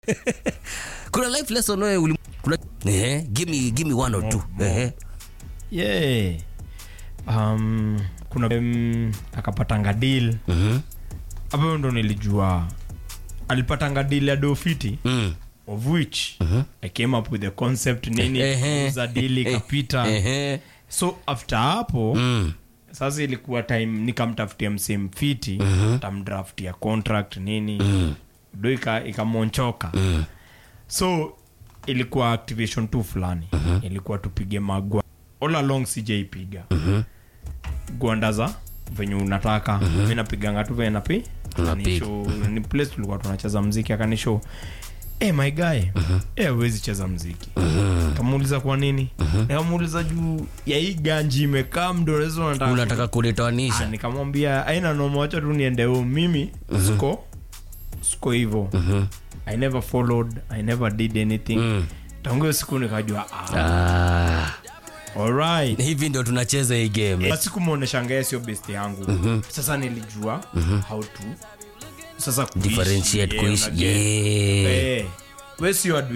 kuna life lesson wewe uli kuna ehe give me give me one or two ehe yeah. um, kuna um, akapatanga deal mhm hapo ndo nilijua alipatanga deal ya dofiti mm of which i came up with the concept nini Ehe. za deal ikapita ehe so after hapo mm sasa ilikuwa time nikamtafutia msee mfiti tamdraftia contract nini do ika- ikamonchoka so ilikuwa activation tu fulani ilikuwa tupige magwa all along sijaipiga gwanda za venye unataka mi napiganga tu venye napi Unapiga. Akanishow- ni place tulikuwa tunacheza mziki akanisho hey, my guy hey, awezi cheza mziki kamuuliza kwa nini nikamuuliza juu ya hii ganji imekaa mdorezo nataka unataka Ah, kunitoanisha nikamwambia aina nomoacha tu niende home mimi siko siko hivo i never followed i never did anything Mm. tangu hiyo siku nikajua ah, ah alright hivi ndio tunacheza hii game basi kumwoneshanga yeye sio best yangu sasa nilijua how to sasa kuishi, differentiate yeah, kuishi unajua. yeah Eh, we sio adui